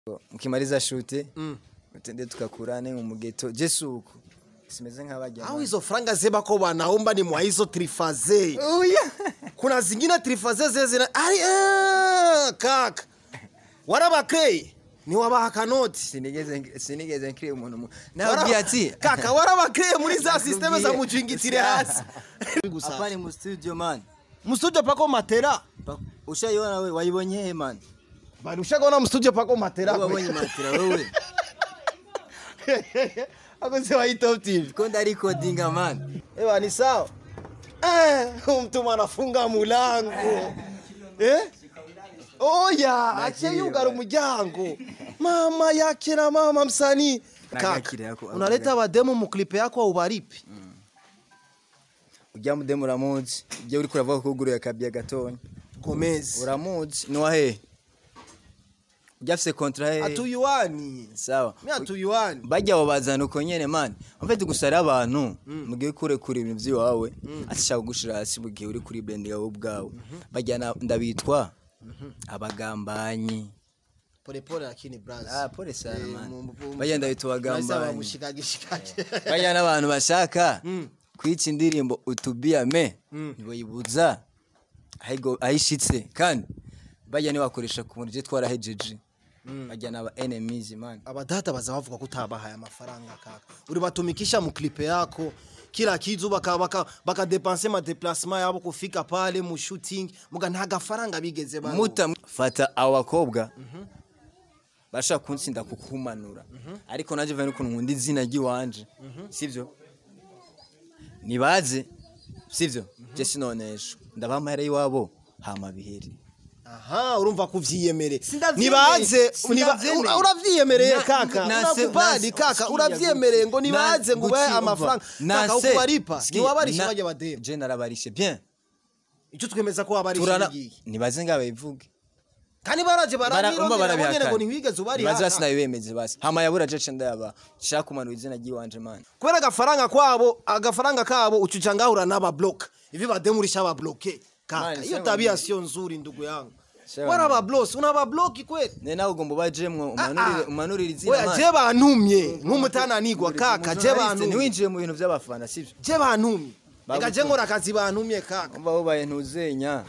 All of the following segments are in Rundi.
mkimaliza shute utende tukakurane mu mugeto jesuko simeze nk'abajya au hizo franga zeba ko wanaomba ni mwa hizo trifaze Uya. kuna zingine trifaze zezina ari eh, kaka warabakeye ni wabaha kanoti sinigeze sinigeze nkiri umuntu mu nabwiye ati kaka warabakeye muri za systeme za Nakubwiye. mujingitire hasi hapa ni mu studio man mustudio pako matera Pa- ushaiona wewe waibonye he man bali ushagaona mustudio pako matera Wewe wabonye matira wewe ako se wa hii top tv ko ndari codinga man ewa ni sawa eh huyu mtu anafunga mulango eh oya ache yugara umuryango mama yake na mama msanii Nagakire kaka yako- unaleta bademu mu clip yako au baripi ujya mudemu uramuzi ujya uri kuravuga ko uguruye akabya gatonya Gomez uramuzi ni wahe ujya afise kontra he atuyuani sawa mi atuyuani bajya babazana uko nyene man mfite gusara abantu mugiye kure kure ibintu by'iwawe atashaka gushira hasi mu gihe uri kuri brand yawe ubwawe bajyana ndabitwa abagambanyi pole pole lakini braz ah pole sana Eh, man mu- mu- bajya ndabitwa Nahise abagambanyi bamushikage shikage bajya n'abantu bashaka kwica indirimbo utubiyame ntibayibuza ahigo- ahishitse kandi bajya nibakoresha ku buryo twarahejeje bajya n'aba enemies man abadata baza bavuga ko utabahaye amafaranga kaka ulibatumikisha mu clip yako kila kitu baka baka bakadepanse ma déplacement yabo kufika pale mu shooting muga nta gafaranga bigeze ba muta fata abo bakobwa bashaka kunsinda kukumanura ariko naje vane ukuntu nkunda izina ry'iwanje sivyo nibaze sivyo je sinonesha ndabaha amahera y'iwabo hama bihere aha urumva kuvyiyemere Sindavyemeye. nibaze niba- Sindavyemeye. ura- uravyiyemereye Na- kaka nase- unakubali nase- kaka sikia uravyiyemereye ngo guti- nibaze na- ngo ubahe guti- amafaranga umva. kaka Nase- ukubaripa sikia, ntiwabarishe na- bajya bademu je narabarishe bien icyo twemeza ko wabarishe turana igihe nibaze ngabayivuge kandi baraje Bara- umva barabirondera bonyene barabihakana. ngo ntiwigeze ubari Nibaze basi haka nabibemeze basi hama yabura je ce ndayaba shaka kumanura izina ry'iwanje man kubera agafaranga kwabo agafaranga kabo ucuca ngahura n'ababloka hivi bademu ulishababloke kaka Mani, hiyo sema tabia mimi. sio nzuri ndugu yangu Sema wara mimi. bablosi unababloki kweli ne nawe ugomba ubajemwo umanurire umanurire izina oya man. je bantumye nk'umutananigwa kaka je bantumye ntiwinjiye mu bintu by'abafana sibyo je bantumye reka Bagutumye. je nkora akazi bantumye kaka umva wubaye ntuzenya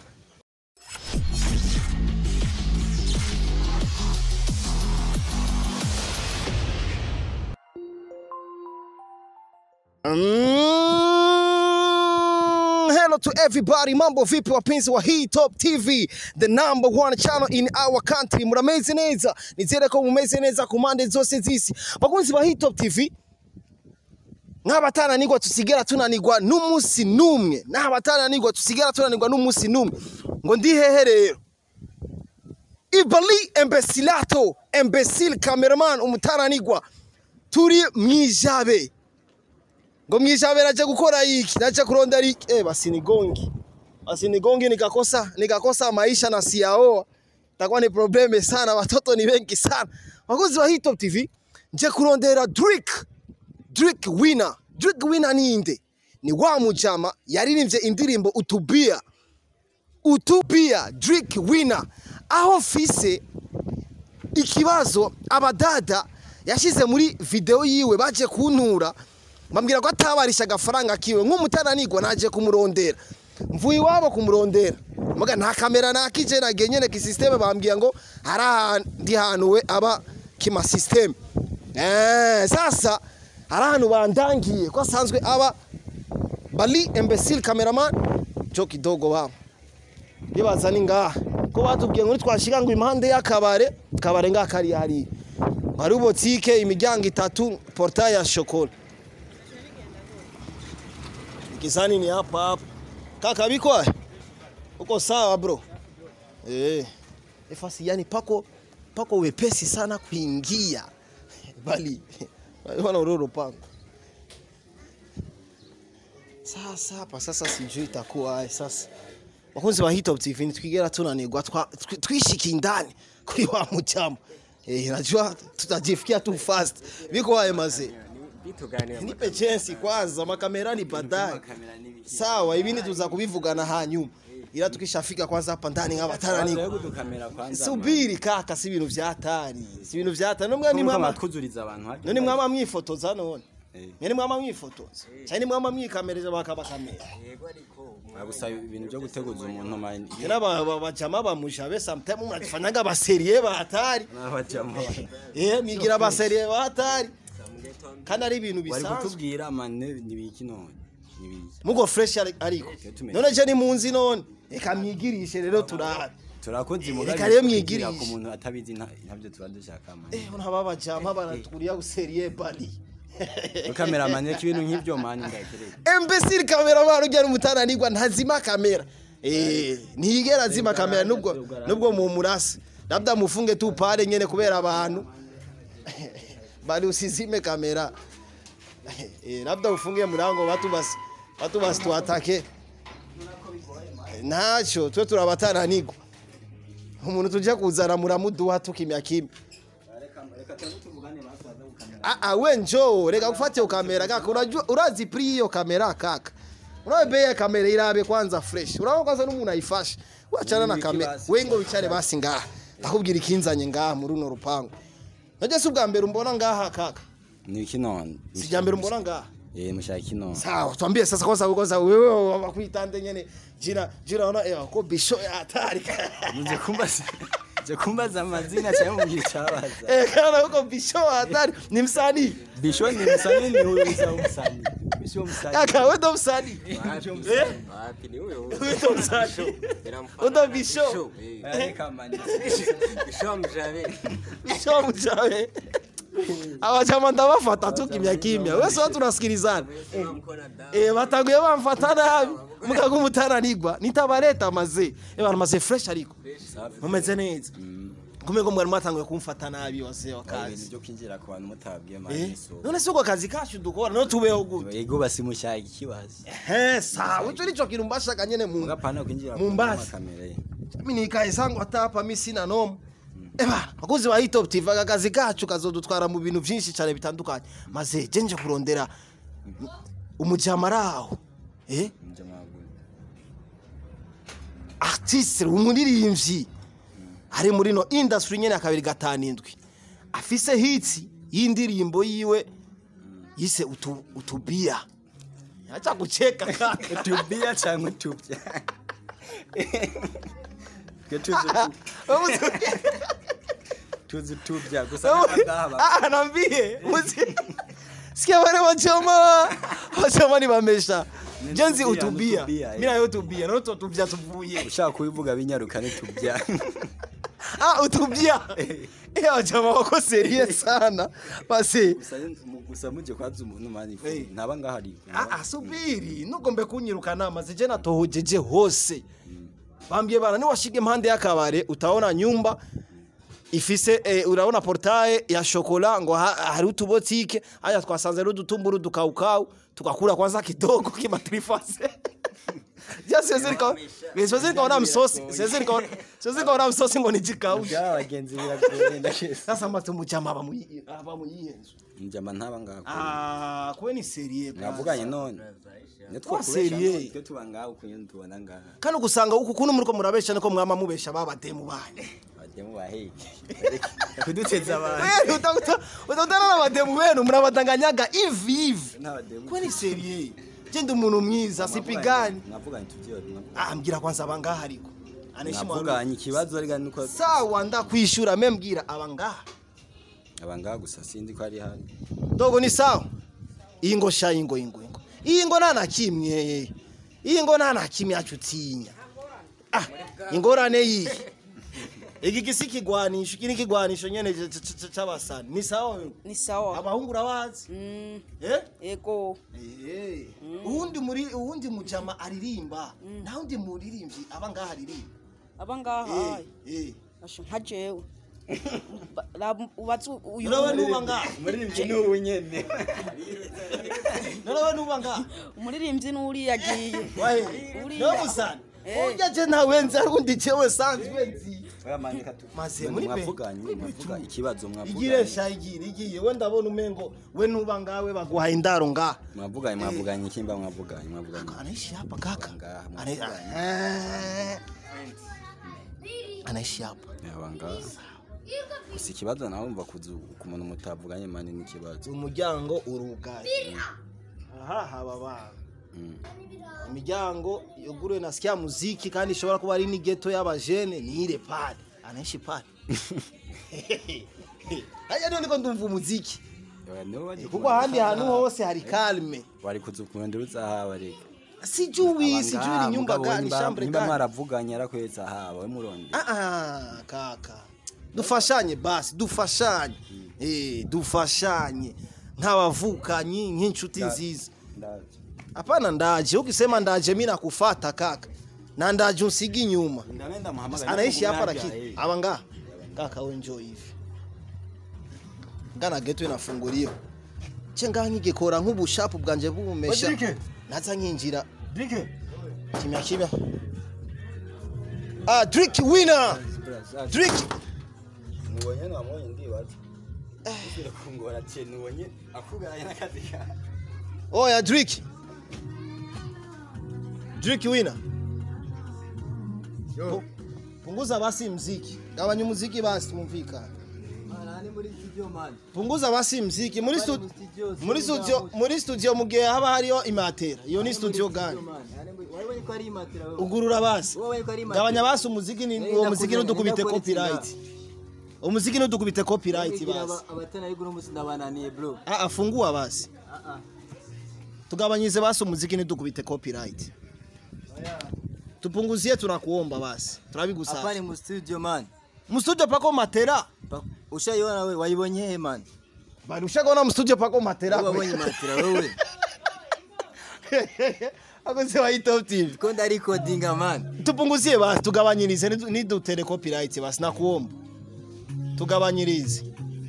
Mm, hello to everybody mambo vipi wapenzi wa hii top tv the number one channel in our country murameze neza nizere ko mumeze neza ku mpande zose z'isi bakunzi ba hii top tv nk'abatananirwa tusigera tunanirwa n'umunsi n'umwe n'abatananirwa tusigera tunanirwa n'umunsi n'umwe ngo ndi hehe rero ibali embesilato embesil cameraman umutananirwa turi mwijabe ngo mwishabe naje gukora hiki naje kurondera hiki eh basi nigongi basi nigongi nikakosa nikakosa maisha na siyaoa takuwa ni probleme sana watoto ni wengi sana wakozi wa hii top tv nje kurondera Drake Drake winner Drake winner ni inde ni wa mujama yaririmbye indirimbo utubia utubia Drake winner aho fise ikibazo abadada yashize muri video yiwe baje kuntura bambwira ko atabarisha agafaranga kiwe nk'umutananigwa naje kumurondera mvuye iwabo kumurondera muga nta kamera nakije nagiye nyene ki system bambwira ngo hari ahandi hantu we aba kima system eh sasa hari ahantu bandangiye ko asanzwe aba bali imbecile cameraman jo kidogo babo bibaza ni ngaha ko batubwiye ngo twashika ngo impande y'akabare kabare ngaha kari hariya hari botike imiryango itatu portail ya shokora Kizani ni hapa hapa. Kaka biko? Uko sawa bro? Eh. Efasi yani pako pako wepesi sana kuingia. Bali wana uroro pango. Sasa hapa sasa sijui itakuwa aje sasa. Wakunzi wa Hit Top TV tukigera tunanigwa twa- twi- twishiki ndani kuri wa mujama. Eh, najua tutajifikia tu fast. Biko wae mazee. Nipe chance kwanza, makamera ni baadaye. Sawa, ibindi tuza kubivugana hanyuma. ila tukishafika kwanza hapa ndani nk'abataranigwa kudukamera kwanza subiri kaka si ibintu vyatari si ibintu vyatari nomwe ni nimwama mwama twuzuriza abantu hake none mwama mwifotoza none Eh. mwene mwama mwifotoza cyane mwama mwikamereza bakabakamera gusa ibintu byo guteguza umuntu mani tena ba- ba- bajama bamushabe sometime murafanyaga baserie batari n'abajama eh migira baserie batari kandi ari ibintu bari bisanzwe kutubwira mane nibiki none nibiki mugo fresh ari- ariko tumenye. none je ni munzi none reka mwigirishe rero turabe turakoze Reka rero mwigirishe. ku muntu atabizi nta- ntabyo tuba dushaka mani eh uraba bajama baraturiya guserie bari ukamera mane k'ibintu nk'ibyo mani ndakereye imbesiri kamera baro ujya n'umutananirwa ntazima kamera eh ntiyigera azima kamera nubwo nubwo mu murasi labda mufunge tu pale nyene kubera abantu bali usizime kamera eh labda ufunge murango watu basi watu basi tuatake nacho twe turabatananirwa umuntu tujya kuzana muramuduha tukimya kimya Ah, ah, we njoo reka gufata iyo kamera kaka unajua urazi pri hiyo kamera kaka unawe bei ya kamera irabe kwanza fresh uraho kwanza n'umuntu ayifashe wachana na Ni kamera basi. we ngo wicare basi ngaha ndakubwira ikinzanye ngaha muri runo rupangu najya si ubwa mbere umbona ngaha kaka nibiki none si ibya mbere umbona ngaha eh mushaka kino sawa tuambie sasa kwanza kwanza wewe wakuitande nyene jina jina ona eh ko bisho ya hatari muje kumbaza je kumbaza amazina cyangwa mubwira icyabaza eh kana huko bisho ya hatari ni msanii bisho ni musani ni huyo musani bisho musani kaka wewe ndo msanii eh Wapi ni huyo huyo. wewe ndo msanii Inamfanya Undo bisho. Bisho, eh. areka mani Bisho mjabe. bisho mchawe abajama ndabafata tu kimya kimya wese watu nasikilizana Unamkona dawa. eh batanguye bamfata nabi mukaga umutananigwa nitabareta maze eh bana maze fresh ariko mumeze neza kumeko mwari mwatanguye kumfata nabi wase ibintu wakazi byo kwinjira ku bantu mutabwiye eh mani so none siko akazi kacu dukora no tubeho gute yego basimushaka ikibazo eh sawa ico nico kintu mbashaka nyene mu mugapana kwinjira Mumbazi. kamera mimi nikae sangu hata hapa mimi sina nomo Eba, bakuzi ba Hit Top TV aka kazi kacu kazodutwara mu bintu byinshi cyane bitandukanye maze je nje kurondera umujamaraho eh artiste umuririmbyi ari muri no industry nyene akabiri gatanu indwi afise hits y'indirimbo yiwe yise utu, utubia acha kucheka kaka tubia cyangwa tubya Twe tuzi tuzi tubya gusa ngaha Ah, naambie Musi- sikia wale wachoma wachoma ni bamesha jenzi utubia, utubia utubia, eh. mimi nayo utubia na uto tubia tuvuye ushaka kubivuga binyaruka ni tubya ah utubia eh wachoma wako serious sana basi gusa gusa muje kwaza umuntu mani Eh. ntaba ngahari ah ah, subiri nugombe kunyirukana maze je natohojeje hose bambie bana ni washige impande y'akabare utaona nyumba ifise eh, uraona portaye ya shokola ngo ha- hari utubotike aya twasanze ari udutumburu dukaukau tukakula kwanza kidogo kimatrifase ja siwezi nikaona siwezi nikaona msosi siwezi nikaona siwezi nikaona msosi ngo nijikaushe bya abagenzi biragoye ndashese sasa matu mujama aba muyi aba muyihenzo njama ntaba ngaho ah kwe ni serie mwavuganye none Wa serie. twe tuba ngaho kunye tubona ngaha kandi ugusanga uku kuntu muriko murabesha niko mwama mubesha babademu banyu bajyemo baheye kuduteza abantu Wewe utakuta utakutana na bademu wenu mnabadanganyaga hivi hivi n'abademu kwe ni serie je ndi umuntu mwiza sipigani mwavuganye tubyo ah mbwira kwanza abangaha ariko aneshimwa mwavuganye ikibazo ariko nuko sawa ndakwishura me mbwira abangaha aba ngaha gusa sinzi ko ari hari dogo ni sawa iyi ngo sha ingo ingo ingo iyi ngo nta na kimwe iyi ngo nta na kimwe yacu utinya ah ingorane yiyi iki gisi kigwanisho iki ni kigwanisho nyene c- c- c- c'abasani ni sawa wewe? ni sawa abahungu urabazi Mm, eh ego Eh, uwundi muri uwundi mujama aririmba nta wundi muririmbyi aba ngaha aririmba aba ngaha Eh, eh. asho nka jewe Ba- la- ubatse uyu Urabe nuba ngaha umuririmbyi ni ubu nyene narawe nuba ngaha umuririmbyi n'uri yagiye wahe Uriya. niwe musani Eh. urya je ntawe nzi ari undi jewe sanzwe nzi Maze muri be- mwavuganye mwavuga ikibazo igire mwavuganye sha igire igiye we ndabona umengo we ntuba ngawe baguhaye indaro ngaha mwavuganye mwavuganye ikimba mwavuganye mwavuganye anaishi hapa kaka Ngaha, Ana- mwavuganye. Eh. anaishi hapa yabanga gusa ikibazo nawe umva kuzu ku muntu mutavuganye mani n'ikibazo umuryango urugaye aha haba abantu Mm. imiryango yuguruwe na sikia muziki kandi ishobora kuba ari n'igeto y'abajene niire pale anaishi pale haya ndio niko ndumva umuziki Oya, niwe waje kuko kubona ahandi hantu ushaka- hose hari kalme wari kuzu kurondera uzahaba reka sijui sijui Abangaha, ni nyumba mugabo gani nimba- chambre nimba gani mwaravuganye arakwetse ahaba we murondera Ah, ah, kaka dufashanye basi dufashanye eh dufashanye nk'abavukanyi nk'inshuti nziza Ndaje. hapana ndaje ukisema ndaje mimi nakufata kaka na ndaje usigi nyuma Ndagenda muhamagara anaishi hapa Haja, lakini eh. aba nga kaka we enjoy hivi ngana geto inafunguliwa ce ngaha nkigekora nk'ubushapu bwanje bumesha Odrike. naza nkinjira Drike. kimya kimya ah drink winner drink nubonye nwamubonye ndibaza usubire kungora ce nubonye akugaraye n'akazi kawe oya drink drink winner Pu- punguza basi mziki gabanya umuziki basi tumumvikane punguza basi mziki muri stu- muri studio muri studio mu gihe haba hariho imatera iyo ni studio gani ugurura basi gabanya basi umuziki ni uwo muziki ntudukubite copyright umuziki ntudukubite copyright basi ndabananiye bro ah ah, fungua basi tugabanyize basi umuziki ntidukubite copyright tupunguzie tunakuomba basi hapa turabigusaba ni mu studio man mstudio pako matera Pa- ushaiona wewe waibonye he man bari ushagona mstudio pako matera wewe wabonye matira wewe akoze wa top tv ko ndari codinga man tupunguzie basi tugabanyirize nidu- nidutere copyright basi nakuomba tugabanyirize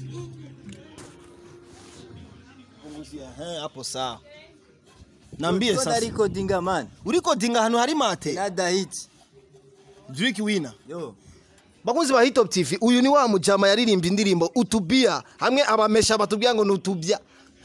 Punguzie, eh, hapo sawa nambie ko ndari sasa codinga man uriko dinga ahantu hari mate nada hit drink winner yo bakunzi ba hitop tv uyu ni wa mujama yaririmbye indirimbo utubia hamwe abamesha batubwira ngo ni utubya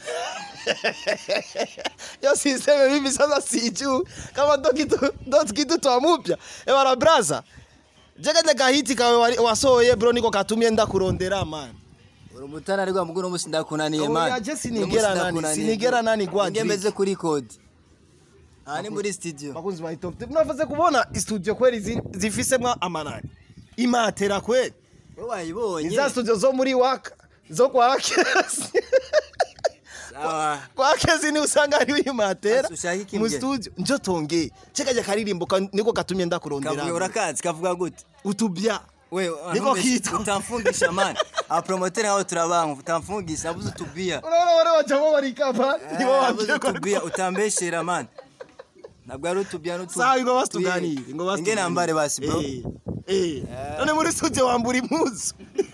yo siseme mimi sasa sijuu kama ndo kitu ndo kitu twamupya ebara braza jekete gahiti kawe wari- wasohoye bro niko katumye ndakurondera man uri umutana ariko muguru umunsi ndakunaniye Oya, man je sinigera nani, sinigera nani gwa Nge Drake. meze kuri code aha ni muri studio bakunzi ba hitop tv mwavuze kubona studio kweli zi- zifisemwo amanani imatera kweli wowe wayibonye iza studio zo muri waka zo kwa kesi sawa kwa kezi ni usanga hariho imatera Asa ushaka iki mu mbye? studio njo tongeye cekajya karirimbo ka- niko katumye kavuga ndakurondera urakazi kavuga gute utubya we Niko kitwa. utamfungisha man abapromoteri hao turabanga utamfungisha nabuze utubia urabona bari bajamo barikapa nibo nabuze babwiye ko utubia utambeshera man ntabwo ari utubia n'utu sawa ngo basi tuganire ngo basi inge nambare basi bro Eh, eh. none muri studio wambura impuzu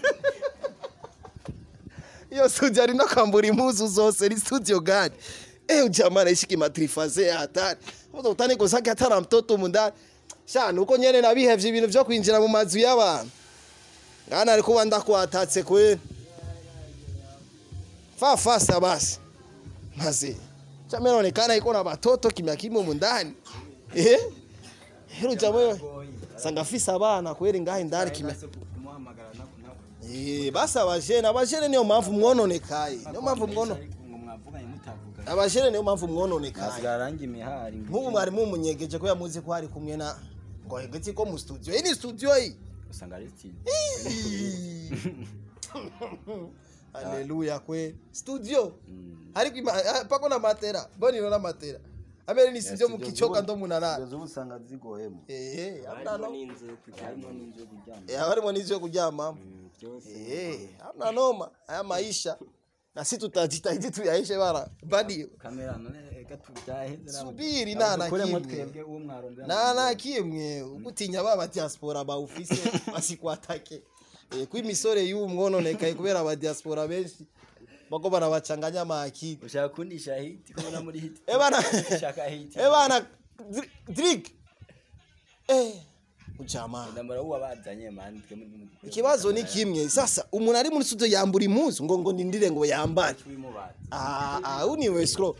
iyo studio ari no kwambura impuzu zose ni studio gani eh ujamaa anaishi kimatrifaze hatari Mbona utani kozake hatara mtoto mundani sha nuko nyene nabihevye ibintu vyo kwinjira mu mazu y'abantu ngana ariko kuba ndakwatatse kweli fa fasa basi maze chama inaonekana iko na watoto kimya kimwe mundani eh hero jamaa sanga afise abana kweli ngahe ndani kimya Eh, basi abajene abajene niyo mpamvu mwononekaye niyo mpamvu mwono abajene niyo mpamvu mwononekaye asigaranga imihari nk'ubu mwari mumunyegeje ko yamuzi ko hari kumwe na ngo hegetse ko mu studio iyi ni studio iyi usanga ari style haleluya kwe studio ariko ima- ah, pako na matera bonino na matera amere ni studio mukichoka ndo munarara ubu usanga zigoyemo eh hamna no n'inzu yo kuryama harimo n'inzu yo kuryama eh harimo n'ivyo kuryamamo byose eh hamna noma haya maisha na si tutajitahidi tuyaishe bara badi kamera none reka tubyaheze Subiri, nta na kimwe. twebwe uwo mwarondera na na kimwe ugutinya baba diaspora bawufise basikwatake eh kwi misore y'uwo mwononekaye kubera aba diaspora benshi bako barabacanganya amakiri ushaka kundisha hiti kubona muri hiti Eh bana ushaka hiti eh bana Dri- drink eh ujamani ndambara uwa bazanye mani twe muri ikibazo ni kimwe sasa umuntu ari muri studio yambura impuzu ngo ngo ndindire ngo yambare urimo baza Ah, ah, huu ni wescro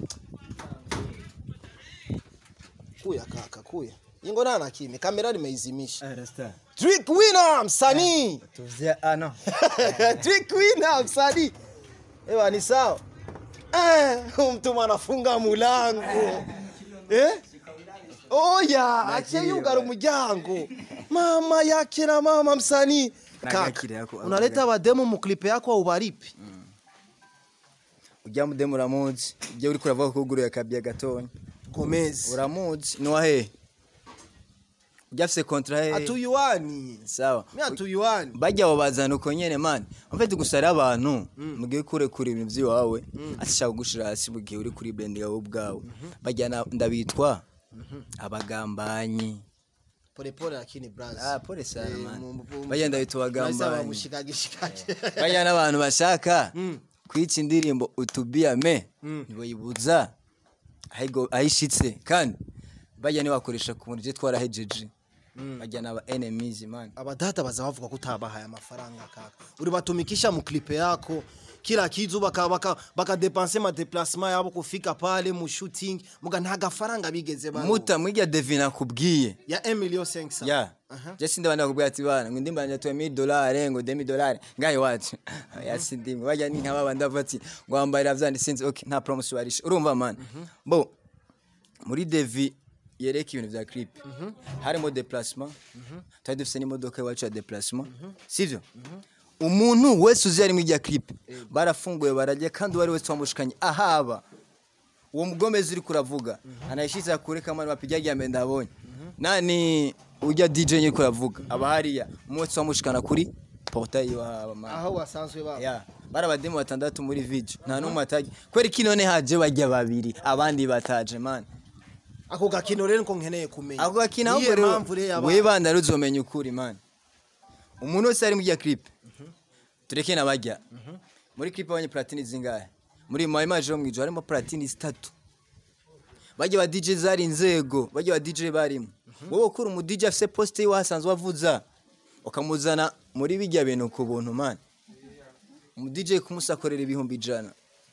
kuya kaka kuya ingo nana kimya kamera nimeizimisha trick winner msanii tuvye ano trick winner msanii ewa ni sawa eh huyu mtu anafunga mulango eh oya ache yugara umuryango mama yake na mama msanii Nagakira kaka yako- unaleta abademu mu clip yako au baripi ujya mudemu uramuzi ujya uriko uravuga ko uguruye akabya gatonya Gomez uramuzi ni wahe ujya afise kontra he atuyuani sawa mi atuyuani bajya babazana uko nyene mani amfite gusa ari abantu mugihe kure kure ibintu by'iwawe atashaka kugushira hasi mu gihe uri kuri brand yawe ubwawe bajya na- ndabitwa abagambanyi pole pole lakini brazi ah pole sana Eh, man mu- mu- bajya ndabitwa Nahise abagambanyi bamushikagishikaje bajya n'abantu bashaka kwica indirimbo utubiyame ntibayibuza ahigo- ahishitse kandi bajya ntibakoresha ku buryo twarahejeje bajya n'aba enemies man abadata baza bavuga ko utabahaye amafaranga kaka ulibatumikisha mu clip yako kila kitu baka baka bakadepanse ma déplacement yabo kufika pale mu shooting muga nta gafaranga bigeze baronka. muta mwirya devina kubwiye ya 1 million 500 ya je sindi bandi bakubwira ati bana ngo indirimbo yanjye tuwe mili dolari ngo demi dolari ngayo wacu ya sindimwe bajya ni nk'aba bandi bavuga ati ngo wambarira vyandi sinzi okay nta promotion warisha urumva man bo muri devi yereka ibintu vya clip harimo déplacement twari dufise n'imodoka iwacu ya déplacement sivyo umuntu wese uzi harimo irya clip barafunguye barajya kandi uwo ari wese wamushikanye ahaba uwo mugomezi uri kuravuga anayishiza kure kama bapiga rya mbere ndabonye nani ujya DJ nyine kuravuga aba hariya umunsi wamushikana kuri portail iwabo man aho wasanzwe ba ya bari abademu batandatu muri video nta n'umwe ataje kweri kino ne haje bajya babiri abandi bataje man ako gakino rero nko nkeneye kumenya ako gakina Niyo ahubwo rero mpamvu rero aba- we banda ruzomenya ukuri man umuntu wese ari mu rya clip tureke nabajya muri clip abanye platini zingahe muri my image yo mwijoro harimo platini zitatu bajya ba DJ zari inzego bajya ba DJ barimo wowe ukura umu DJ afise poste yiwe hasanzwe avuza ukamuzana muri bijya bintu ku buntu man umu DJ kumusakorera ibihumbi ijana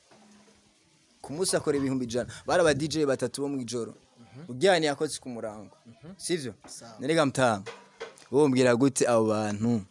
kumusakorera ibihumbi ijana bari aba DJ batatu bo mwijoro ujyanye yakoze ku murango sivyo nerega mtanga wowe mbwira gute abo bantu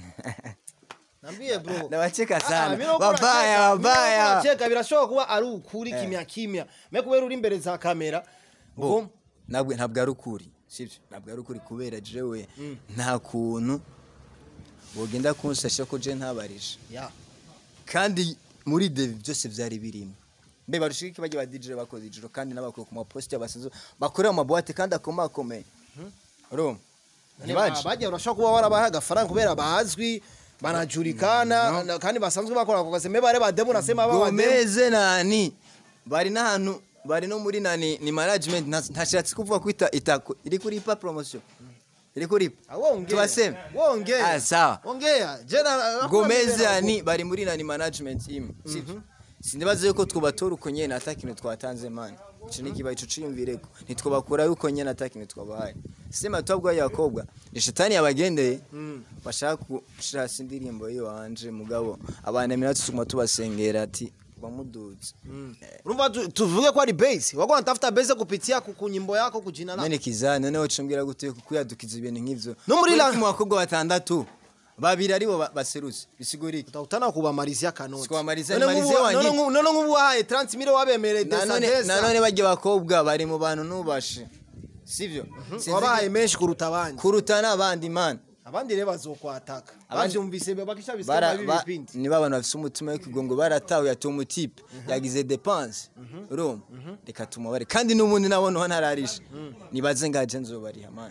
Nambie bro. Ndabacheka Ah, sana. mimi nakuwa Wabaya, nacheka, wabaya. mimi nakuwa nacheka birashobora kuba ari ukuri kimya kimya. Me kubera uri imbere za kamera. bo Ngo ntabwo ntabwo ari ukuri sibyo ntabwo ari ukuri kubera jewe nta kuntu wogenda kunsasha ko je ntabarije ya. kandi muri devi byose byari birimo mbe barushika iki bajya ba DJ bakoze ijoro kandi n'abakuru ku maposita basanzwe bakorera mu mabuwate kandi akomakomeye urumva ntibaje Bajya urashobora kuba warabaha agafaranga kubera bazwi banajulikana na- kandi basanzwe bakora ako kazi. Me bare bademu nasema baba bademu. gomeze nani bari n'ahantu bari no muri nani ni management nta- ntashatse kuvuga ko ita, ita iri kuri ipa promotion iri kuri ipa Wongea. tubaseme Wongea. ah sawa Ongea. Jena gomeze yani bari muri nani management imwe sivyo sindibaze yuko twobatora uko nyene ata kintu twatanze mani ico ni kibaye ico ciyumvireko ntitwobakura yuko nyene ata kintu twabahaye sema twabwa yakobwa ni shetani yabagendeye bashaka gushira hasi indirimbo yiyo wanje mugabo abanemera tusuma tubasengera ati bamuduze Urumva tu- tuvuge ko ari base. Wako natafuta base kupitia ku ku nyimbo yako kujina lako. none kizana noneho cumbwira gute kuyadukiza ibintu nk'ivyo No muri la- mu bakobwa batandatu babiri aribo ba- baserutse bisigurike utakutana kubamalizia kanoti Sikubamalizia, None nimalizie nk'ubu- wanyine. none nk'ubu- none nk'ubu wahaye 30 mille wabemereye desa nanone desa nanone bajya bakobwa bari mu bantu nubashe sivyo Sinzi wabahaye ko- menshi kuruta abandi kuruta n'abandi man abandi rero bazokwataka Abandi- bavyumvise bakisha Bara- bisema ba- bibi bipindi niba abantu bafise umutima w'ikigongo baratawe yatuye umutipe yagize depense urumva reka tumubare kandi n'ubundi nabona uwo ntararisha nibaze ngaje nzobariha man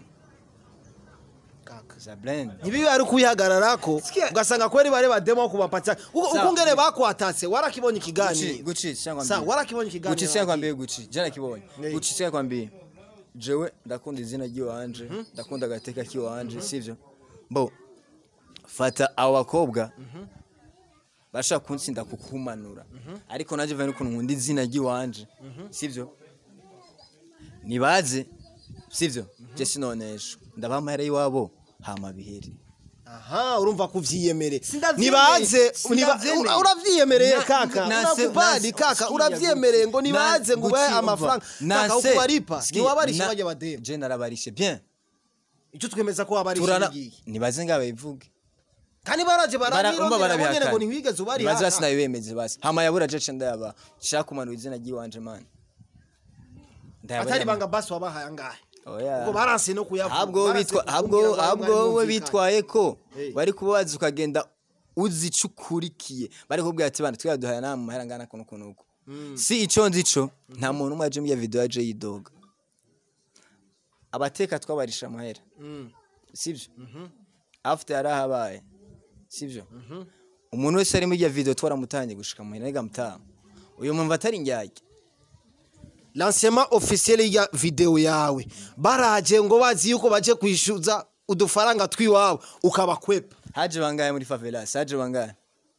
kaka za blend ntibibe ari kuyihagararako ugasanga kweri bare bademo kubapatia uko Sawa. uko ngene bakwatatse warakibonye guci ikiganiro guci cyangwa sa warakibonye guci ikiganiro cyangwa kwambiye guci jana kibonye Nee. guci cyangwa kwambiye jewe ndakunda izina ry'iwanje ndakunda agateka k'iwanje sivyo bo fata abo bakobwa bashaka kunsinda kukumanura ariko nanjye vane ukuntu nkunda izina ry'iwanje sivyo nibaze sivyo je sinonesha ndabaha amahera y'iwabo hama bihere aha urumva ko uvyiyemere Sindavyemeye. nibaze niba- Sindavyemeye. ura- uravyiyemereye Na- kaka na- unakubali na- kaka sikia uravyemereye ngo guti. nibaze Na- ngo ubahe guti, amafaranga umva. kaka Nase- uko baripa sikia, ntiwabarishe na- bajya bademu je narabarishe bien icyo twemeza ko wabarishe turana igihe nibaze ngabe bivuge kandi baraje Bara- umva barabirondera bonyene barabihakana. ngo ntiwigeze ubari Nibaze basi nabibemeze basi hama yabura je ndayaba shaka kumanura izina ry'iwanje man Ndayabura atari man. banga basi wabahaye angahe Oya. ubwo baranse no kuyavuga habwo wowe baranse bitwa kukubwira habwo ngo ayo habwo ngayo wowe mwumvikane. bitwaye ko Hey. bari kubaza ukagenda uzi ico ukurikiye bari kubwira ati bana twaduhaye nama mahera ngana kuno kuno uko si ico nzi ico nta muntu umwe aje muri video yaje yidoga abateka twabarisha amahera Mm. sivyo after yarahabaye sivyo umuntu wese ari muri iyo video twaramutanye gushika muhira nega mutaha uyu muntu atari indyarya lancement officiel ya video yawe baraje ngo bazi yuko baje kwishyuza udufaranga twiwabo ukabakwepa haje bangahe muri favelas haje bangahe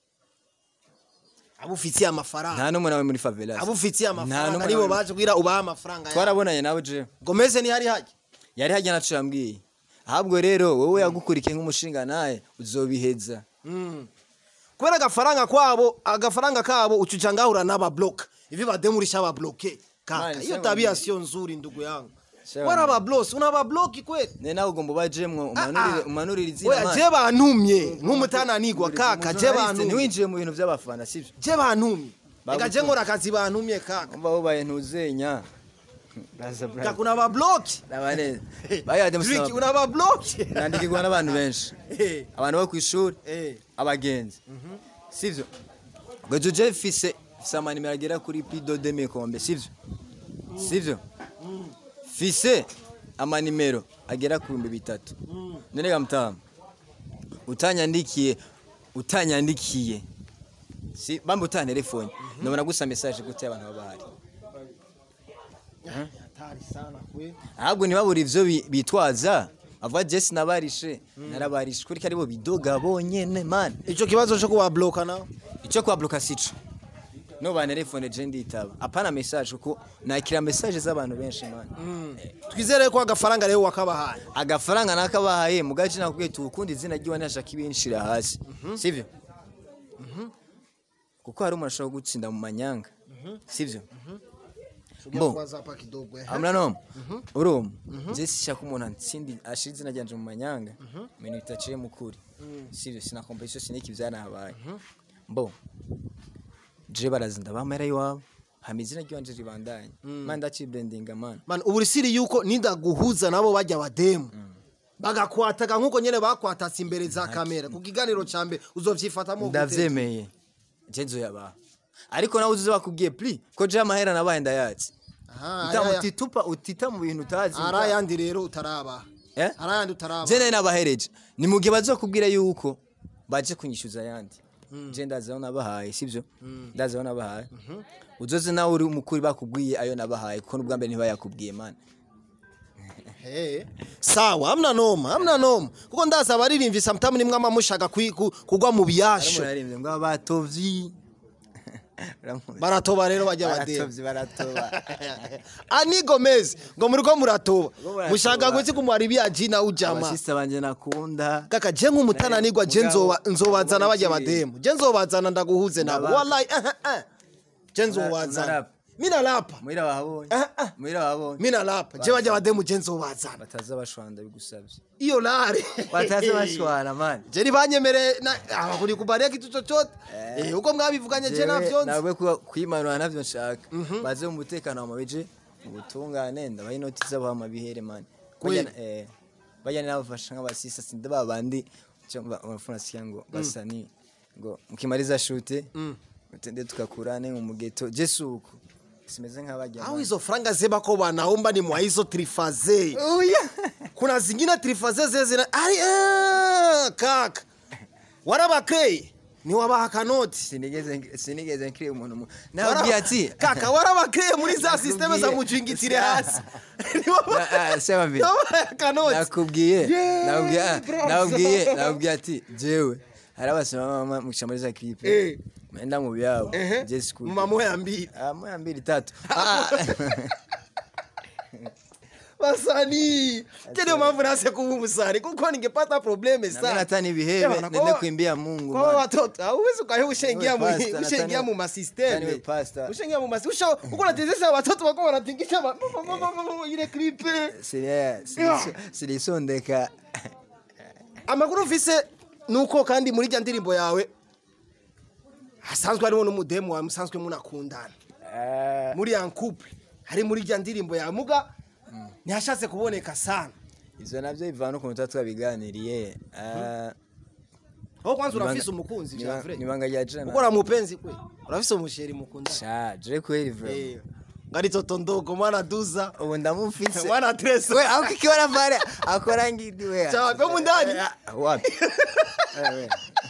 abo ufitiye amafaranga nta n'umwe nawe muri favelas abo ufitiye Nta amafaranga n'umwe nibo nawe- baje kugira ubahe amafaranga yawe twarabonanye nawe je gomeze ntihari hajya yari hajya naco yambwiye ahubwo rero wowe yagukurikiye nk'umushinga naye uzobiheza Mm. kubera agafaranga kwabo agafaranga kabo ucuca ngahura n'ababloka ivi bademurisha ababloke kaka Mani, hiyo sema tabia mimi. sio nzuri ndugu yangu Sema wara mimi. abablosi unababloki kweli ne nawe ugomba ubajemwo umanurire umanurire izina oya mani. je bantumye nk'umutananigwa kaka je Journaliste, bantumye ntiwinjiye mu bintu by'abafana sivyo je bantumye reka je Bagutumye. nkora akazi bantumye kaka umva wubaye ntuzenya Baza brother. kaka unababloki Nabaneza. Bayade Tricky, musaba. unababloki Nandikirwa n'abantu benshi. Eh, Abantu bo kwishuri, eh. abagenzi. Sivyo? Ngo je fise fise amanimero agera kuri pido de mikombe, sivyo? Sivyo? Fise amanimero agera ku bihumbi bitatu. None ga mutamu. Utanyandikiye, utanyandikiye. Si bamba utana telefone. Nabona gusa message gute abantu babahari. Hatari sana kwe ahubwo ntibabura ivyo bi- bitwaza avuga jesi nabarishe narabarishe kuri ko aribo bidoga bonyene man ico kibazo cyo kubabloka nawe ico kwabloka sico no ba telefone je nditaba apana message kuko nakira message z'abantu benshi man twizere ko agafaranga rero wakabahaye agafaranga nakabahaye mugace nakubwiye tukundi izina ry'iwa ntashaka ibinshira hasi sivyo kuko hari umuntu ashobora gutsinda mu manyanga sivyo Bo. kwanza hapa kidogo eh. hamna noma urumva je sishaka umuntu ansindi ashira izina ryanje mu manyanga ibintu bitaciye mu kuri sivyo sina competition siniki vyanahabaye mbo je barazinda bamera iwabo hama izina ryanje ribandanye man ndacibrandinga man man ubu siri yuko nindaguhuza nabo bajya bademu bagakwataga nkuko nyene bakwatatse imbere za kamera ku kiganiro ca mbere uzovyifatamo gute? ndavyemeye je nzoyabaha ariko nawe uzuze bakubwiye pli ko je amahera nabaye ndayatse Aha, Uta- aya- utitupa utita mu bintu utazi hari ayandi rero utaraba Eh? hari ayandi utaraba je nayo nabahereje ni mu gihe bazokubwira yuko baje kunyishyuza ayandi je ndazi aho nabahaye sibyo ndazi aho nabahaye uzoze nawe uri umukuri bakubwiye ayo nabahaye kuko n'ubwa mbere ntibayakubwiye man Hey. sawa amna noma amna noma kuko ndazi abaririmbyi samtamu nimwe amamushaka kwi- ku- kugwa mu biyasho arimo ngo abatovyi Uramuzi? baratoba rero bajya bademu baratovyi baratoba ani gomez ngo muriko muratoba muratoba. mushaka gwetse kumwaribia jina ujama abasista banje nakunda kaka je nk'umutananirwa je nzoba- nzobazana bajya bademu je nzobazana ndaguhuze nabo Nabaka. wallahi eh, eh, eh. je nzobazana Unarapa. mina lapa muhira wahabonye muhira wahabonye mina lapa je bajya bademu je nzobazana bataza bashwanda bigusabye iyo lare bataza bashwana man je ntibanyemere kuri kubaria kitu chochote Eh, uko mwabivuganye je navyo nzi nabwo kuba- kwimanura navyo nshaka baze mu mutekano wa mabije ubutungane ndabaha inoti z'abaha amabihere man Kweli? Bajya- eh, bajya nabafasha nk'abasisa sinde babandi abafuna sikia ngo basani ngo mkimaliza shute mtende tukakurane mu mugeto jesuko simeze nk'abajya au man. hizo franga zeba ko wanaomba ni mwa hizo trifaze kuna zingine trifaze zezina ari ah, kaka warabakeye ni wabaha kanoti sinigeze sinigeze nkiri umuntu mu- nababwiye ati kaka warabakeye muri za systeme za Nakubwiye. mujingitire hasi Ni wabaha- Na- ah, sema mbere. wabaha kanoti nakubwiye Yeah, nakubwiye ah, bro. nakubwiye nakubwiye ati jewe hari abasoma mama mukisha muri za Eh. clip menda mu byabo Ehe. je school mama ya mbili ah moya mbili tatu ah wasanii ndio mambo nase kuwa umusani kuko ningepata probleme Na mimi sana hata ni Eh, bihebe bana, nende kwa- kuimbia Mungu kwa man. watoto hauwezi ukahe ushaingia mu Wewe pastor, ushaingia natani- mu natani masysteme wewe pastor. ushaingia mu masysteme usha uko unatezesha watoto wako wanatingisha ba- ile clipe Sili- sili- silisondeka amakuru ufise nuko kandi muri rya ndirimbo yawe hasanzwe harimo n'umudemu wawe musanzwe munakundana muri ya couple hari muri rya ndirimbo yawe muga ntihashatse kuboneka sana ivyo navyo bivana ukuntu tuba twabiganiriye Ah, aho kwanza nibanga- urafise umukunzi niba- vya vrai nibanga rya jana ukora mupenzi kwe urafise umusheri mukundana sha je kweli vra Eh, ngari toto ndogo mwana duza ubu ndamufise mwana tresa we ako kikiona pale akora ngidi we Cha, kwa mu ndani? Eh, wapi Eh, we.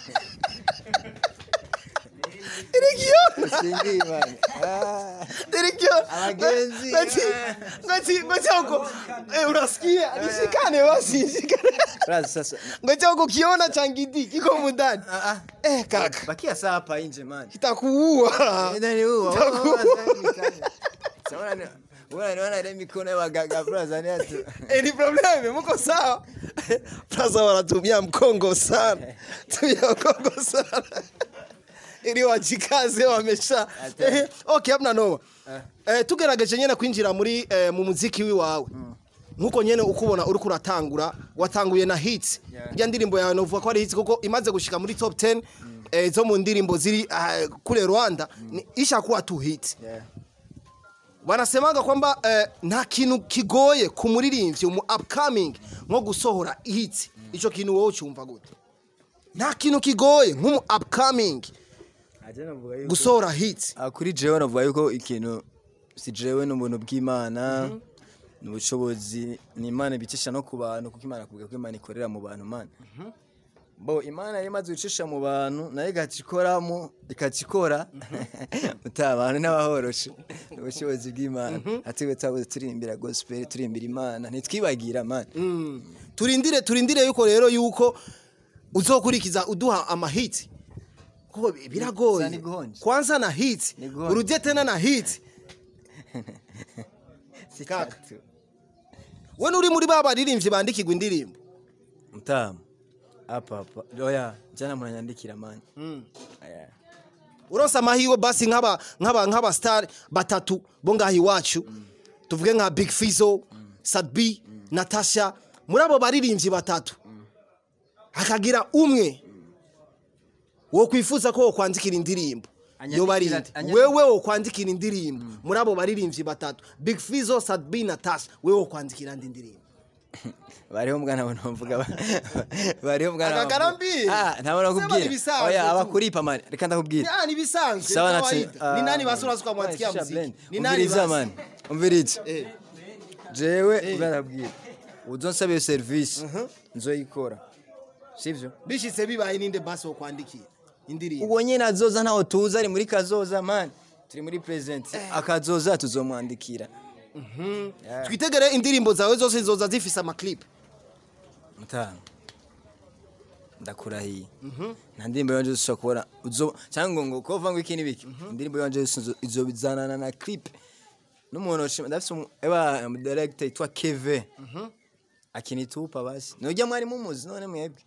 irikiona Sindi man Ah, irikiona Abagenzi. ngati ngati ngati uko eh unasikia nishikane basi nishikane braza sasa ngati uko kiona cha ngidi kiko mu ndani Ah, ah. eh kaka bakia saa hapa nje man kitakuua Ndani huo Itakuwa. unaona ile mikono ya waganga braza ni atu Eh, ni probleme muko sawa plaza wanatumia mkongo sana tumia mkongo sana ili wajikaze wamesha eh, okay hamna noma eh, tugerageje nyene kwinjira muri eh, mu muziki wiwawe nkuko nyene ukubona uriko uratangura watanguye na hits Yeah. rya ndirimbo yawe novuga ko ari hits kuko imaze gushika muri top 10 eh, zo mu ndirimbo ziri ah, kule Rwanda ni ishakuwa tu hits Yeah. wanasemaga kwamba eh, nta kintu kigoye ku muririmbyi mu upcoming nko gusohora hits ico kintu wowe ucumva gute nta kintu kigoye nk'umu upcoming gusohora hits Ah, kuri jewe navuga yuko ikintu si jewe n'ubuntu bw'imana ni ubushobozi ni imana ibicisha no ku bantu kuko imana kuvuga ko imana ikorera mu bantu mana bo imana yari imaze gucisha mu bantu nayo igacikoramo ikacikora uta abantu n'abahoroshe ni ubushobozi bw'imana atiwe twabuze turirimbira gospel turirimbira imana ntitwibagira mana turindire turindire yuko rero yuko uzokurikiza uduha amahiti kuko bi- Za biragoye niguhonje. kwanza na hiti Niguhonje. urudie tena na hiti si Kaka. tatu. we nuri muri ba baririmbyi bandikirwa indirimbo mtamu hapa hapa oya jana mnanyandikira mani Aya. uronse amahirwe basi nk'aba nk'aba nk'aba star batatu bo ngaha iwacu tuvuge nka big fizo sadbi natasha muri abo baririmbyi batatu hakagira umwe wo kwifuza ko wokwandikira indirimbo Anyandikira yo bari ati- anyandikira- wewe wo kwandikira indirimbo muri abo baririmbyi batatu big fizo sadbi natasha wewe wo kwandikira andi ndirimbo bariho mwana bona mvuga ba- bariho mwana Akagarambie. ah ntabona Sema ni kubwira bisanzwe oya tu. abakuripa mani reka ndakubwira Ya, ni bisanzwe sawa ni natse kawaida. ni nani basi urasuka mwatikia Shisha muziki blend. ni nani umviriza basi mani umviriza eh jewe ubwarabwira uzonsaba iyo serivisi nzoyikora sivyo bishitse bibaye ninde basi wo kwandikira indirimbo ubwo nyine azoza ntaho tuzi ari muri kazoza mani turi muri present akazoza tuzomwandikira Yeah. twitegere indirimbo zawe zose zoza zifise amaclip mutanu ndakurahiye nta ndirimbo yanje ushobora kubona uzo cyangwa ngo ko uvuga ngo iki n'ibiki indirimbo yanje izobizanana na clip n'umuntu ushima ndafise umu- eba um, director yitwa Keve akinitupa basi nujya mwari mumuzi none mwebwe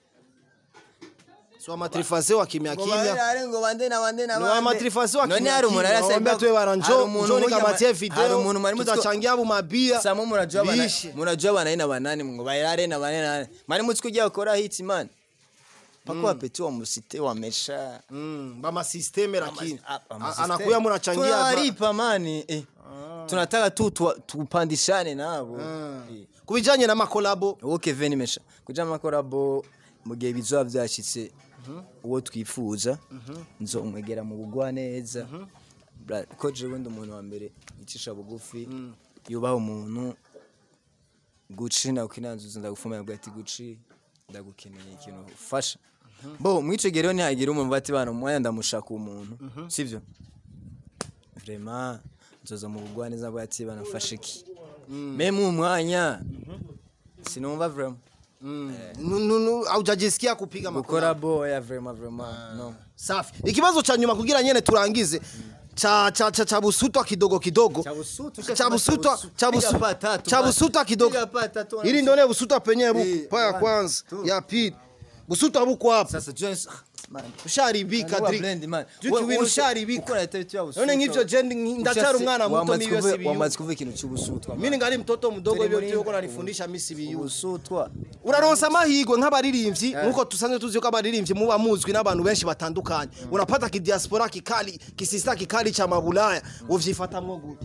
so amatrifase wa kimya ngo kimya barare ngo bande na bande na ni bande amatrifase wa none kimya hari umuntu kimya arasa wambia tuwe bana njo njo nikamatie hari video umuntu mwari mutiko tutachangia mu mabia Samo murajua bana Bishe. murajua bana ina banani ngo bayare na bane na mari mutsi kujya gukora hits man pako wapeti wa musite wamesha mm bama system lakini Ah, ama A- system. anakuya mnachangia ba- tunawalipa mani eh. tunataka tu tuwa- tupandishane nabo Eh. kubijanye na makolabo uwo Kevin mesha kuja makorabo mu gihe bizoba byashitse uwo twifuza nzomwegera mu bugwa neza Bra- ko jewe ndi umuntu wa mbere icisha bugufi yubaha umuntu guci nakukinanzuza ndagufumira bwa ati guci ndagukeneye ikintu ufasha bo mwico gihe rero ntihagira umuntu bati bana umwanya ndamushaka umuntu sivyo vraiment nzoza mu bugwa neza bwa ati banafashe iki meme umwanya sinumva vraiment Nu- nu- nu- haujajisikia kupiga makolabo gukora boya vraiment vraiment no safi ikibazo cha nyuma kugira nyene turangize cha cha cha, cha busutwa kidogo kidogo Cha busutwa, cha ushasema busutwa cha busu- cha piga busu- pa tatu, cha man. busutwa kidogo Piga pa tatu, ili ndio ile busutwa penyewe buku Eh, pa ya one, kwanza two. ya pili busutwa buko hapa sasa Jones man usharibika Uwa Drake blend, man. Drake We- winu we- usharibika uko na tabiti ya busutwa. none nk'ivyo je ndi- ndacyari Ushase- umwana muto wamaze mibyo kuvuga- sibiyu wamaze kuvuga ikintu cy'ubusutwa mimi ngali mtoto mdogo Turi ibyo muri- byuko nanifundisha misi biyu ubusutwa uraronsa amahirwe nk'abaririmbyi nkuko tusanzwe tuzi ko abaririmbyi muba muzwi n'abantu benshi batandukanye unapata kidiaspora kikali kisista kikali cha mabulaya uvyifatamwo gute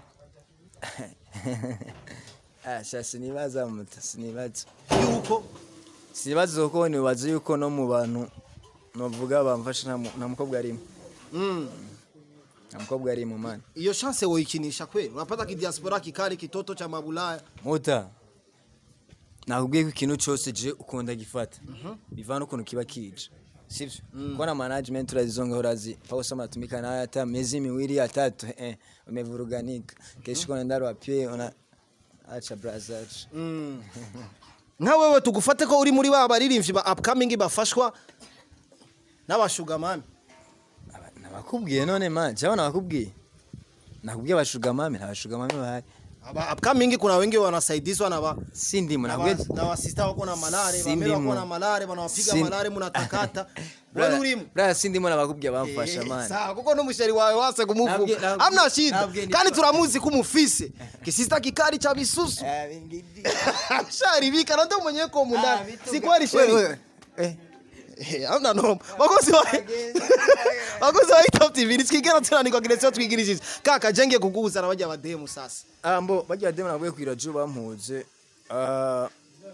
ah sha sinibaza muta sinibaza yuko sinibaza kuko nibaza yuko no mu bantu novuga bamfasha nta mu- nta mukobwa arimo mm. nta mukobwa arimo man iyo chance woikinisha kweli unapata kidiaspora kikali kitoto cha mabulaya muta nakubwiye ko ikintu cyose je ukunda gifata bivana ukuntu kiba kije sivyo kuko na management urazizonga urazi pausa mnatumika nayo hata miezi miwili ya tatu eh, umevuruganika kesho kuna ndaro wapie una acha brother mm. nka wewe tugufate ko uri muri ba baririmbyi ba upcoming bafashwa n'abashugamami Aba- nabakubwiye none man jawe nabakubwiye nakubwiye abashugamami ntabashugamami bahari aba upcoming kuna wengi wanasaidizwa na ba si ndimo na nakubwiye wa- na wasista wako na malare Si bamera wako ndimo. na malare banawapiga Si- malare munatakata wewe urimo brother si ndimo nabakubwiye bamfasha Eh, man sawa kuko n'umusheri wawe wase Nabwiye- kumuvuga nabwiye- amna shida nabwiye ni- kandi turamuzi ko umufise kisista kikali cha bisusu sharibika na ndo mwenyewe ko mundani si kweli sheri Eh, amna noma bakozi wa bakozi wa Top TV nisikigera tunanirwa kiresio twigirishije kaka jenge kuguza na bajya bademu sasa ambo bagira demo nabwiye kwira jo bampuze ah,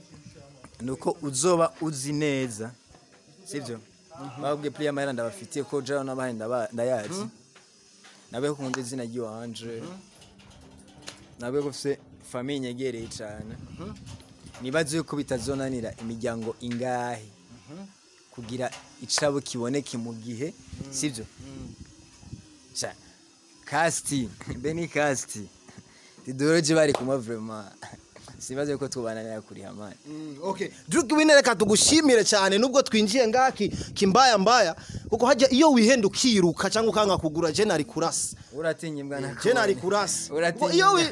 nuko uzoba uzi neza sivyo babwiye player mahera ndabafitiye ko jao n'abahe ndaba- ndayazi nabwiye ko nkunda izina ry'iwanje nabwiye ko mfise famille nyegereye cane nibaze yuko bitazonanira imiryango ingahe kugira icabo kiboneke mu gihe sivyo sha casti mbe ni casti tidoroje bari kumwe vraiment sibaze yuko tubananira kuriha mani okay Drake Winner reka tugushimire cyane nubwo twinjiye ngaki kimbaya mbaya kuko hajya iyo wihenda ukiruka cyangwa ukanga kugura je nari kurasa uratinya imbwa na je nari kurasa uratinya Kuko iyo wi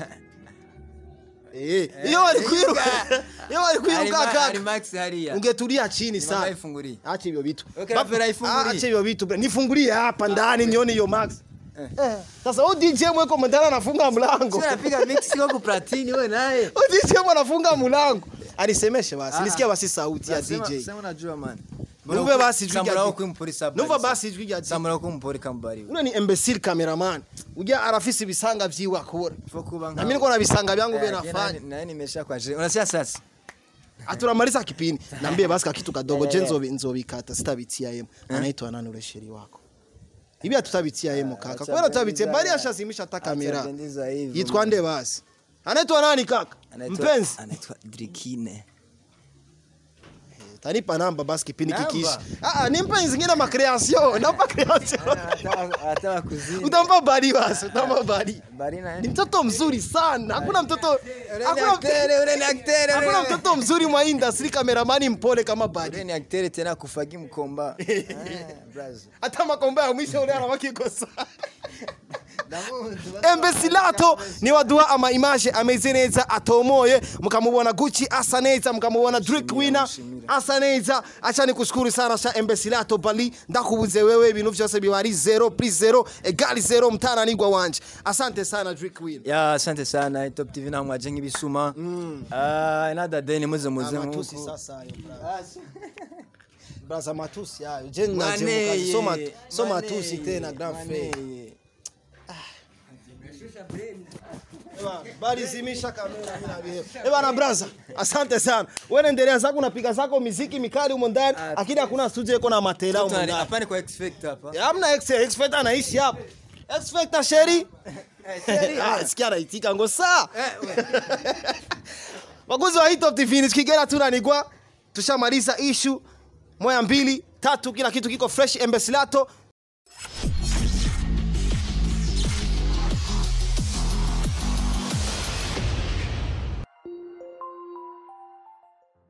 Eh, iyo wari kwiruka iyo wari kwiruka ari kaka max hariya ungetulia chini Ni sana mama ifunguriye. acha hivyo vitu Okay, Ba- Rafael aifungulie. Ah, acha hivyo vitu bre. nifungulie hapa ndani nione hiyo max Eh, sasa huyu DJ mweko mndana anafunga mlango napiga mix kwa kuplatini wewe naye Huyu DJ mwe anafunga mlango alisemeshe basi nisikia basi sauti ya Sema- DJ sema unajua man Numve basi ijwi rya Sambura DJ. uko impuri sabari numva basi ijwi rya DJ Sambura uko impuri kambari ule ni imbecile cameraman ujya arafise ibisanga vyiwe akora Fo kuba na mimi niko na visanga vyangu vile Eh, nafanya na- na nimesha kwa je unasikia sasa aturamaliza kipindi nambie basi kakitu kadogo je nzobi nzobikata sitabitia yemo anaitwa nani ule sheri wako hivi hatutabitia yemo kaka Acha kwa nini tutabitia bendiza- bali ashazimisha hata kamera Acha bendiza hivyo, yitwa man. nde basi anaitwa nani kaka Anaitwa- mpenzi anaitwa Drikine tanipa namba basi kipindi Namba? kikishi ah ah, ni mpenzi ngine ma creation namba creation hata kuzini utampa bali basi utampa bali barina ni mtoto mzuri sana hakuna mtoto hakuna aktere ule ni aktere hakuna mtoto mzuri mwa industry kameramani mpole kama bali ule ni aktere tena kufagi mkomba Ah, brother. hata makombe ya mwisho ule anawakikosa embesilato ni waduha ama image ameze neza atomoye mukamubona gucci asa neza mukamubona drake winner asa neza acha nikushukuru sana sha embesilato bali ndakubuze wewe ibintu vyose biba ari zero plus zero egali zero mtaranigwa wanje asante sana drake winner ya asante sana top tv na mwaje nk'ibisuma ah nada deni muze muze matusi nkuko sasa hayo braza. braza matusi hayo je naje Maneye, mukazi so mat- so maneye, matusi tena grand frère maneye. balizimisha kamera bila vile. Eh bana braza, asante sana. Wewe endelea zako unapiga zako miziki mikali humo ndani, lakini hakuna studio iko na matela humo Tuna- ndani. hapa ni kwa X Factor hapa Hamna X X Factor anaishi hapo. X Factor sheri. Ah, sikia anaitika ngo saa. Wakuzi wa Hit Top TV nikigera tu nanigwa tushamaliza issue moya mbili tatu kila kitu kiko fresh embesilato